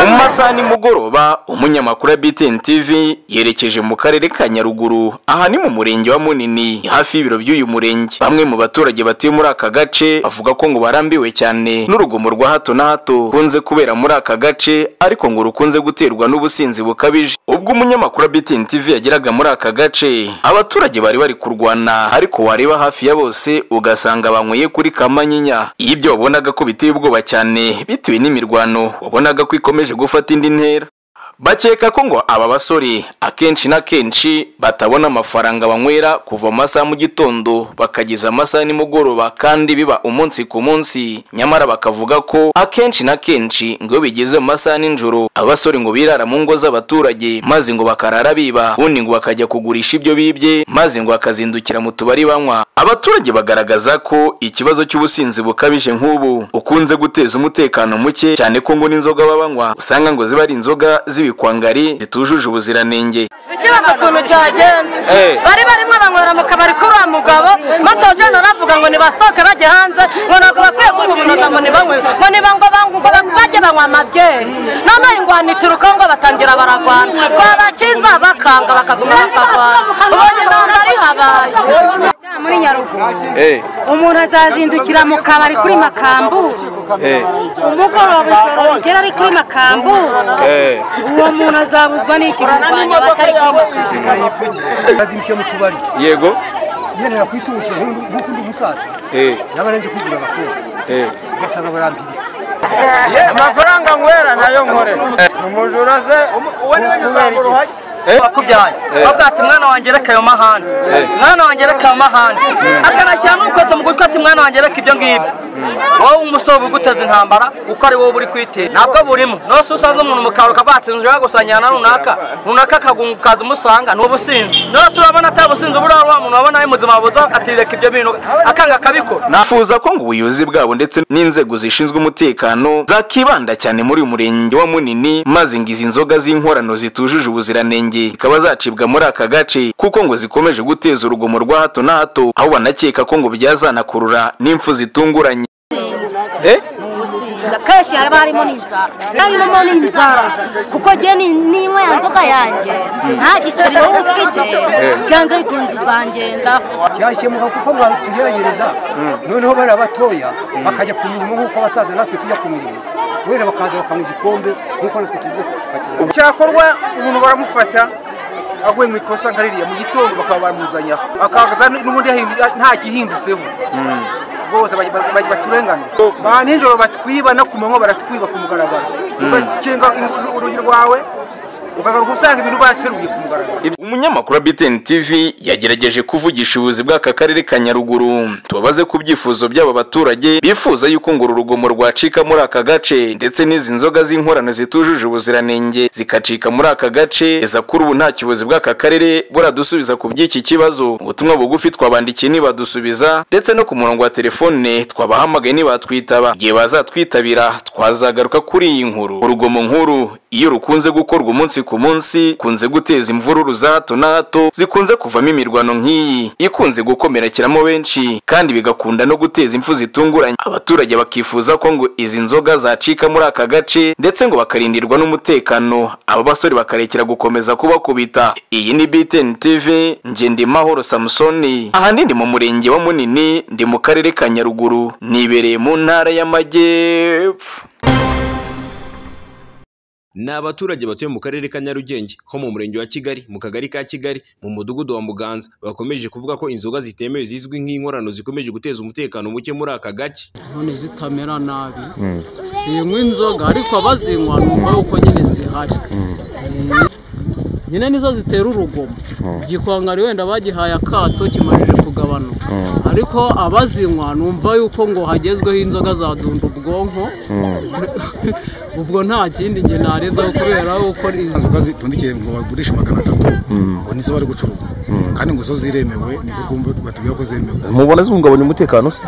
mu masaha nimugoroba umunyamakuru wa BTN TV yerekeje mu karere ka Nyaruguru aha ni mu murenge wa Munini hafi y'ibiro by'uyu murenge bamwe mu baturage batuye muri aka gace bavuga ko ngo barambiwe cyane n'urugomo rwa hato na hato runze kubera muri aka gace ariko ngo rukunze guterwa n'ubusinzi bukabije ubwo umunyamakuru wa BTN TV yageraga muri aka gace abaturage bari bari kurwana ariko wareba hafi ya bose ugasanga banyweye kuri kamanyinya ibyo wabonaga ko biteye ubwoba cyane bitewe n'imirwano wabonaga ko ikomeje gufata indi ntera bakeka ko ngo aba basore akenshi na kenshi batabona amafaranga banywera kuva amasaha mu gitondo bakageza amasaha nimugoroba kandi biba umunsi ku munsi nyamara bakavuga ko akenshi na kenshi ngo iyo bigeze mu masaha nijoro abasore ngo birara mu ngo z'abaturage maze ngo bakarara biba ubundi ngo bakajya kugurisha ibyo bibye maze ngo bakazindukira mu tubari banywa abaturage bagaragaza ko ikibazo cy'ubusinzi bukabije nk'ubu ukunze guteza umutekano muke cyane ko ngo n'inzoga baba banywa usanga ngo ziba ari inzoga zibi ibikwangari zitujuje ubuziranenge ikibazo ukuntu cyagenze bari barimo banywera mu kabari kuri wa mugabo matojana aravuga ngo nibasohoke bajye hanze ngo ntabwo bakwiye kububunoza ngo nibanywe ngo nibango bajye banywa amabyeri none ingwani ituruka ngo batangira baragwana twabakiza bakanga bakaguma bakagwana ubonye intambara ihabaye muri nyaruguru umuntu azazindukira mu kabari kuri makambu umugoroba ijoro rigera ari kuri makambu uwo muntu azabuzwa n'ikirurwanya batari kuri makambu azindukiye mu tubari yego yendera kwitungukira nk'uko undi musaza naba nanjye kwigura abakobwa ugasanga barampiritse amafaranga nywera nayo nkore umujura se uwo niwe nyuzamura uhajya wakubyaye bavuga ati mwana wanjye reka ayo mahane mwana wanjye reka ayo mahane akanashyira n'urukweto mu gutwi ati mwana wanjye reka ibyo ngibyo wowe umusore uguteza intambara kuko ari wowe uri kwiteza ntabwo burimo nose usanze umuntu mu kabari ukavuga ati nzira gusangirana na runaka runaka akagungukaza umusanga ni ubusinzi nose urabona atari ubusinzi buriya wa muntu wabona ari muzima buza ati reka ibyo bintu akanga akabikora nafuza ko ngo ubuyobozi bwabo ndetse n'inzego zishinzwe umutekano zakibanda cyane muri uyu murenge wa munini maze ngo izi nzoga z'inkorano zitujuje ubuziranenge zikaba zacibwa muri aka gace kuko ngo zikomeje guteza urugomo rwa hato na hato aho banakeka ko ngo byazanakurura n'impfu zitunguranye akenshi haba harimo n'inzara harimo n'inzara kuko njye ninywa ya nzoga yanjye nta giceri wowe ufite byanze bikunze uzangenda cyakemuka kuko mwatugerageza noneho bariya batoya bakajya ku mirimo nk'uko abasaza natwe tujya ku mirimo wenda bakaza bakanywa igikombe nk'uko natwe tuzi tukakibona cyakorwa umuntu baramufata aguye mu ikosa nka ririya mu gitondo bakaba bamuzanyaho akaza n'ubundi nta gihindutseho bose baturenganira ba nijoro batwiba no ku manywa baratwiba ku mugaragaro ugakinga urugi rwawe ukagaruka usanga ibintu bateruye ku mugaragaro umunyamakuru wa BTN TV yagerageje kuvugisha ubuyobozi bw'aka karere ka Nyaruguru tubabaze ku byifuzo by'aba baturage bifuza yuko ngo urugomo rwacika muri aka gace ndetse n'izi nzoga z'inkorano zitujuje ubuziranenge zikacika muri aka gace eza kuri ubu nta kiyobozi bw'aka karere buradusubiza ku by'iki kibazo ubutumwa bugufi twabandikiye nibadusubiza ndetse no ku murongo wa telefone twabahamagaye nibatwitaba igihe bazatwitabira twazagaruka kuri iyi nkuru urugomo nkuru iyo rukunze gukorwa umunsi ku munsi kunze guteza imvururu za hato na hato zikunze kuvamo imirwano nk'iyi ikunze gukomerekeramo benshi kandi bigakunda no guteza impfu zitunguranye abaturage bakifuza ko ngo izi nzoga zacika muri aka gace ndetse ngo bakarindirwa n'umutekano aba basore bakarekera gukomeza kubakubita iyi ni BTN TV nge ndi Mahoro Samsoni ahanini mu murenge wa Munini ndi mu karere ka Nyaruguru nibereye mu ntara y'Amajyepfo ni abaturage batuye mu karere ka Nyarugenge ho mu murenge wa Kigali mu kagari ka Kigali mu mudugudu wa Muganza bakomeje kuvuga ko inzoga zitemewe zizwi nk'inkorano zikomeje guteza umutekano muke muri aka gace none zitamera nabi sinywa inzoga ariko abazinywa numva yuko nyine zihari nyine nizo zitera urugomo igikwangari wenda bagihaye akato kimajije kugabanuka ariko abazinywa numva yuko ngo hagezweho inzoga zadunda ubwonko ubwo nta kindi njye narenzaho kubera uko izi inzoga zipfundikiye ngo bagurishe magana atatu ngo nizo bari gucuruza kandi ngo zo ziremewe nibwo twumva batubwira ko zemewe mubona zihungabanya umutekano se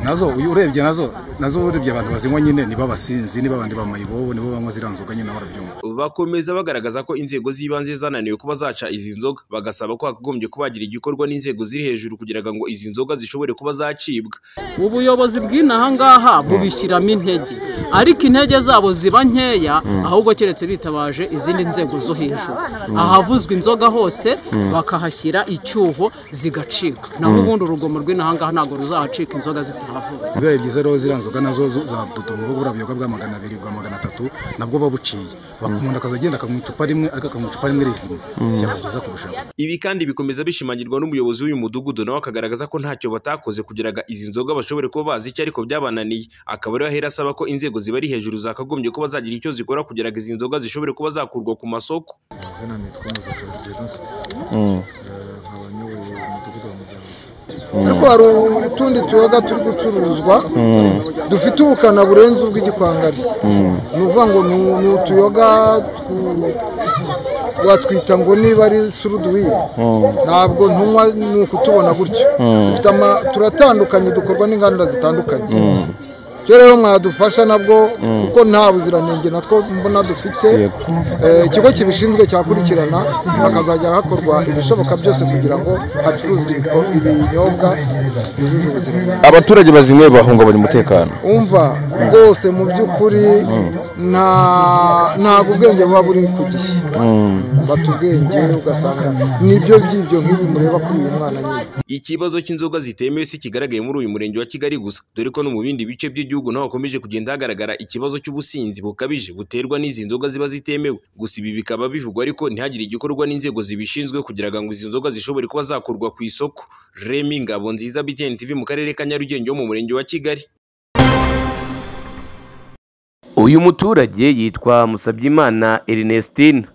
nazo uyu urebye nazo nazo urebye abantu bazinywa nyine niba abasinzi niba abandi bamayibobo nibo banywa ziriya nzoga nyine barabyumva bakomeza bagaragaza ko inzego z'ibanze zananiwe kuba zaca izi nzoga bagasaba ko hakagombye kubagira igikorwa n'inzego ziri hejuru kugira ngo izi nzoga zishobore kuba zacibwa ubuyobozi bw'inaha ngaha bubishyiramo intege ariko intege zabo ziba nkeya ahubwo keretse bitabaje izindi nzego zo hejuru ahavuzwa inzoga hose bakahashyira icyuho zigacika naho ubundi urugomo rw'inaha ngaha ntabwo ruzahacika inzoga zitahavuye bibaye byiza rero ziriya nzoga nazo zaduduma ubwo buriya buyoga bwa magana abiri bwa magana atatu nabwo babuciye umuntu akaza agenda akanywa icupa rimwe ariko akanywa icupa rimwe rizima byaba byiza kurushaho ibi kandi bikomeza bishimangirwa n'umuyobozi w'uyu mudugudu nawe akagaragaza ko ntacyo batakoze kugira ngo izi nzoga bashobore kuba bazi icyo ariko byabananiye akaba ariho ahera asaba ko inzego zibari hejuru zakagombye kuba zagira icyo zikora kugira ngo izi nzoga zishobore kuba zakurwa ku masoko izina nitwa muzakara venuste nkaba nyoboye umudugudu wa muganza ariko hari utundi tuyoga turi gucuruzwa dufite ubukana burenze ubw'igikwangari ni ukuvuga ngo ni- ni utuyoga twu- watwita ngo niba ari suruduwiri ntabwo ntunywa ni ukutubona gutyo dufite ama- turatandukanye dukorwa n'inganda zitandukanye ibyo rero mwadufasha nabwo kuko nta buziranenge natwo mbona dufite Eh, ikigo kibishinzwe cyakurikirana hakazajya hakorwa ibishoboka byose kugira ngo hacuruzwe ibiko- ibinyobwa byujuje ubuziranenge abaturage bazinyweye bahungabanya umutekano umva rwose mu by'ukuri nta ntabwo ubwenge buba buri ku gihe bata ubwenge ugasanga nibyo by'ibyo nk'ibi mureba kuri uyu mwana nyine ikibazo cy'inzoga zitemewe si kigaragaye muri uyu murenge wa kigali gusa dore ko no mu bindi bice by'igihugu naho hakomeje kugenda hagaragara ikibazo cy'ubusinzi bukabije buterwa n'izi nzoga ziba zitemewe gusa ibi bikaba bivugwa ariko ntihagire igikorwa n'inzego zibishinzwe kugira ngo izi nzoga zishobore kuba zakurwa ku isoko remi ngabo nziza btn tv mu karere ka nyarugenge wo mu murenge wa kigali Uyu muturage yitwa Musabyimana Ernestine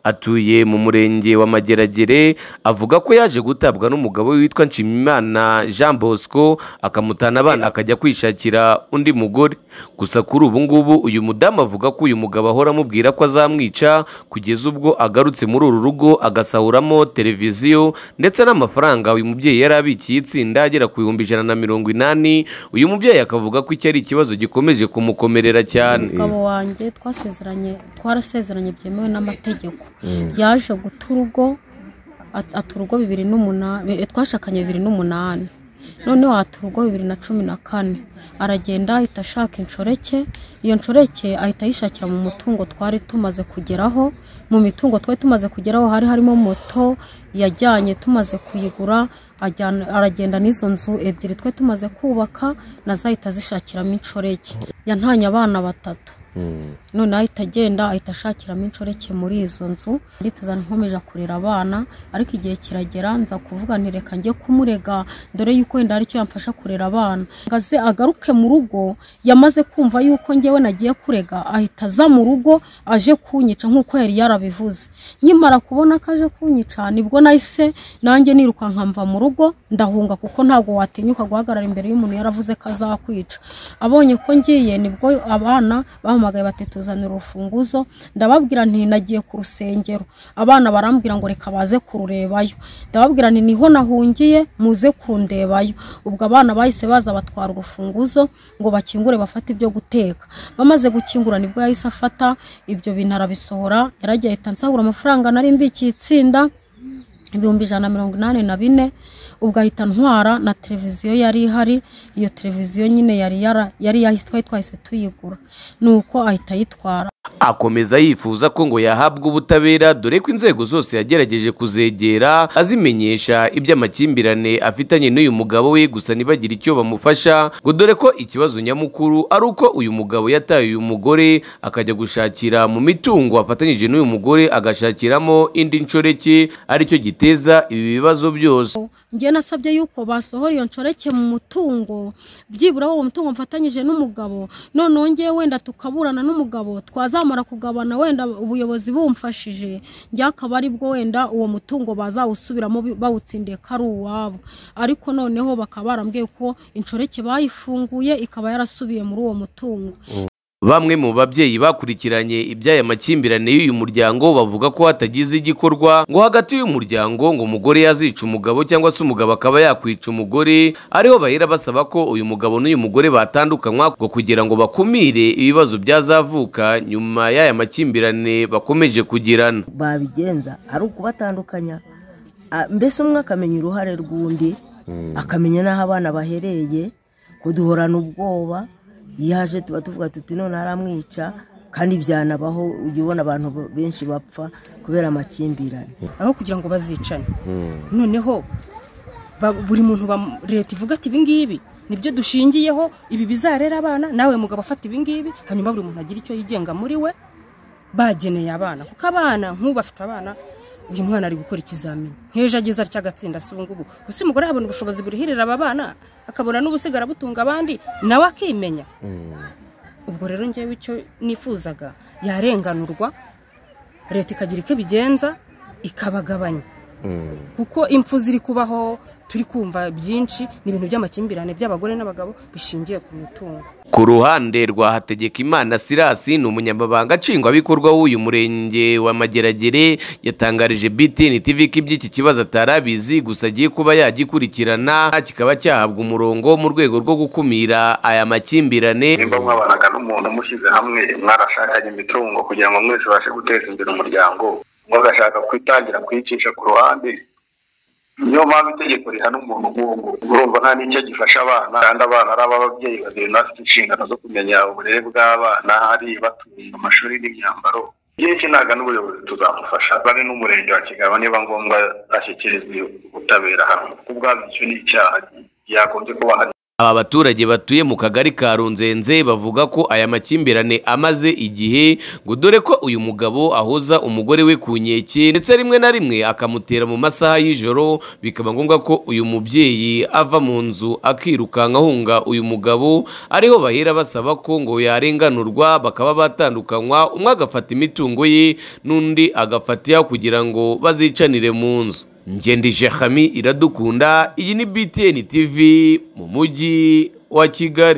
atuye mu murenge wa Mageragere avuga ko yaje gutabwa n'umugabo we witwa Nshimimana Jean Bosco akamutana abana akajya kwishakira undi mugore gusa kuri ubu ngubu uyu mudamu avuga ko uyu mugabo ahora amubwira ko azamwica kugeza ubwo agarutse muri uru rugo agasahuramo televiziyo ndetse n'amafaranga uyu mubyeyi yari abikiye itsinda agera ku bihumbi ijana na mirongo inani uyu mubyeyi akavuga ko iki ari ikibazo gikomeje kumukomerera cyane umugabo wanjye twasezeranye twarasezeranye byemewe n'amategeko yaje guta urugo at- ata urugo bibiri n'umunani twashakanye bibiri n'umunani noneho ata urugo bibiri na cumi na kane aragenda ahita ashaka inshoreke iyo nshoreke ahita ayishakira mu mutungo twari tumaze kugeraho mu mitungo twari tumaze kugeraho hari harimo moto yajyanye tumaze kuyigura ajyana- aragenda n'izo nzu ebyiri twari tumaze kubaka nazo ahita azishakiramo inshoreke yantanye abana batatu noneho ahita agenda ahita ashakiramo inshoreke muri izo nzu nditeza nkomeje kurera abana ariko igihe kiragera nza kuvuga nti reka njye kumurega dore yuko wenda hari icyo yamfasha kurera abana ngaze agaruke mu rugo yamaze kumva yuko njyewe nagiye kurega ahita aza mu rugo aje kunyica nk'uko yari yarabivuze nkimara kubona ko aje kunyica nibwo nahise nanjye nirukanka mva mu rugo ndahunga kuko ntabwo watinyuka guhagarara imbere y'umuntu yaravuze ko azakwica abonye ko ngiye nibwo abana bahamagaye bati tuzanira urufunguzo ndababwira nti nagiye ku rusengero abana barambwira ngo reka baze kururebayo ndababwira nti niho nahungiye muze kundebayo ubwo abana bahise baza batwara urufunguzo ngo bakingure bafate ibyo guteka bamaze gukingura nibwo yahise afata ibyo bintu arabisohora yaragiye ahita ansahura amafaranga nari mbikiye itsinda ibihumbi ijana na mirongo inani na bine ubwo ahita ntwara na televiziyo yari ihari iyo televiziyo nyine yari yara- yari yahise twari twahise tuyigura nuko ahita ayitwara akomeza yifuza ko ngo yahabwa ubutabera dore ko inzego zose yagerageje kuzegera azimenyesha iby'amakimbirane afitanye n'uyu mugabo we gusa ntibagire icyo bamufasha ngo dore ko ikibazo nyamukuru ari uko uyu mugabo yataye uyu mugore akajya gushakira mu mitungo afatanyije n'uyu mugore agashakiramo indi nshoreke aricyo giteza ibi bibazo byose njye nasabye yuko basohora iyo nshoreke mu mutungo byibura uwo mutungo mfatanyije n'umugabo noneho ngewe wenda tukaburana n'umugabo twazamara kugabana wenda ubuyobozi bumfashije njye akaba ari bwo wenda uwo mutungo bazawusubiramo bi- bawutsindiye ko ari uwabo ariko noneho bakaba barambwiye ko inshoreke bayifunguye ikaba yarasubiye muri uwo mutungo bamwe mu babyeyi bakurikiranye iby'aya makimbirane y'uyu muryango bavuga ko hatagize igikorwa ngo hagati y'uyu muryango ngo umugore yazica umugabo cyangwa se umugabo akaba yakwica umugore ariho bahera basaba ko uyu mugabo n'uyu mugore batandukanywa ngo kugira ngo bakumire ibibazo byazavuka nyuma y'aya makimbirane bakomeje kugirana babigenza ari ukubatandukanya Ah, mbese umwe akamenya uruhare rw'undi akamenya n'aho abana bahereye kuduhorana ubwoba iyo aje tuba tuvuga tuti none aramwica kandi byanabaho ujya ubona abantu benshi bapfa kubera amakimbirane aho kugira ngo bazicane noneho ba- buri muntu bam- leta ivuga ati ibingibi nibyo dushingiyeho ibi bizarera abana nawe mugabo afata ibingibi hanyuma buri muntu agira icyo yigenga muri we bageneye abana kuko abana nk'ubu afite abana uyu mwana ari gukora ikizamini nk'ejo ageze atya agatsinda si ubungubu gusa umugore yabona ubushobozi burihirira aba bana akabona n'ubusigara butunga abandi nawe akimenya ubwo rero ngewe icyo nifuzaga yarenganurwa leta ikagira icyo ibigenza ikabagabanya kuko impfu ziri kubaho turi kumva byinshi ni ibintu by'amakimbirane by'abagore n'abagabo bishingiye ku mitungo ku ruhande rwa hategekimana sirasi ni umunyamabanga nshingwabikorwa w'uyu murenge wa mageragere yatangarije btn tv ko iby'iki kibazo atari abizi gusa agiye kuba yagikurikirana kikaba cyahabwa umurongo mu rwego rwo gukumira aya makimbirane nimba mwabanaga n'umuntu mushyize hamwe mwarashakanye imitungo kugira ngo mwese ubashe guteza imbere umuryango mwagashaka kwitangira kuyicisha ku ruhande niyo mpamvu itegeko rihana umuntu nk'uwo nguwo urumva nta n'icyo gifasha abana kandi abana ari ab'ababyeyi babiri bafite inshingano zo kumenya uburere bw'abana hari batunga amashuri n'imyambaro igihe kinaga n'ubuyobozi tuzamufasha bari n'umurenge wa kigabo niba ngombwa ashyikirizwa ubutabera hano kuko ubwabyo icyo ni icyaha yagombye kuba hari aba baturage batuye mu kagari ka runzenze bavuga ko aya makimbirane amaze igihe ngo dore ko uyu mugabo ahoza umugore we ku nkeke ndetse rimwe na rimwe akamutera mu masaha y'ijoro bikaba ngombwa ko uyu mubyeyi ava mu nzu akirukanka ahunga uyu mugabo ariho bahera basaba ko ngo yarenganurwa bakaba batandukanywa umwe agafata imitungo ye n'undi agafata iya kugira ngo bazicanire mu nzu ngendije hami iradukunda iyi ni btn tv mu mujyi wa kigali